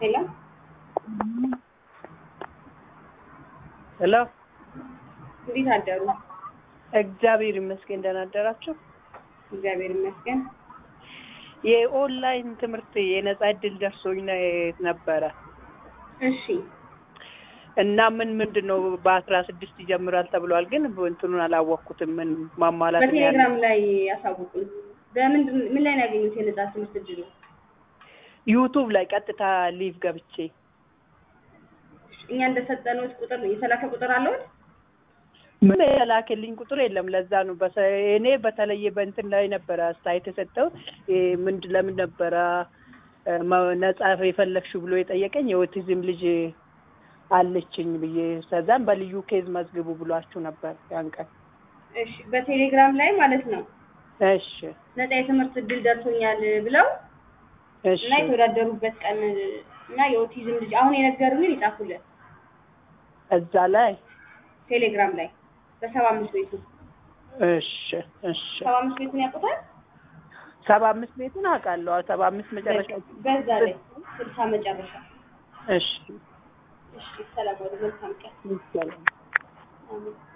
ሄሎ ሄሎ እንዴት አደሩ? እግዚአብሔር ይመስገን። ደህና አደራችሁ? እግዚአብሔር ይመስገን። የኦንላይን ትምህርት የነጻ እድል ደርሶኝ ነ- ነበረ እሺ እና ምን ምንድን ነው በአስራ ስድስት ይጀምራል ተብሏል። ግን እንትኑን አላወቅኩትም። ምን ማሟላት ነው ያለ በቴሌግራም ላይ ያሳውቁን። በምንድን ምን ላይ ነው ያገኙት የነጻ ትምህርት እድሉ? ዩቱብ ላይ ቀጥታ ሊቭ ገብቼ እኛ እንደሰጠነው ቁጥር የተላከ ቁጥር አለዎት? ምን የላክልኝ ቁጥር የለም። ለዛ ነው በሰ- እኔ በተለየ በእንትን ላይ ነበረ አስተያየት የሰጠው ምንድ ለምን ነበረ እ፣ መ- ነጻ የፈለግሽው ብሎ የጠየቀኝ የኦቲዝም ልጅ አለችኝ ብዬ ከዛም በልዩ ኬዝ መዝግቡ ብሏችሁ ነበር ያን ቀን። እሺ በቴሌግራም ላይ ማለት ነው እሺ ነጻ የትምህርት እድል ደርሶኛል ብለው እሺ እና የተወዳደሩበት ቀን እና የኦቲዝም ልጅ አሁን የነገሩንን ይጻፉልን እዛ ላይ ቴሌግራም ላይ በሰባ አምስት ቤቱ እሺ እሺ ሰባ አምስት ቤቱን ያውቁታል? ሰባ አምስት ቤቱን አውቃለሁ። ሰባ አምስት መጨረሻ በዛ ላይ ስልሳ መጨረሻ። እሺ እሺ ሰላም ወደ መልካም ቀን። ይቻላል። አሜን።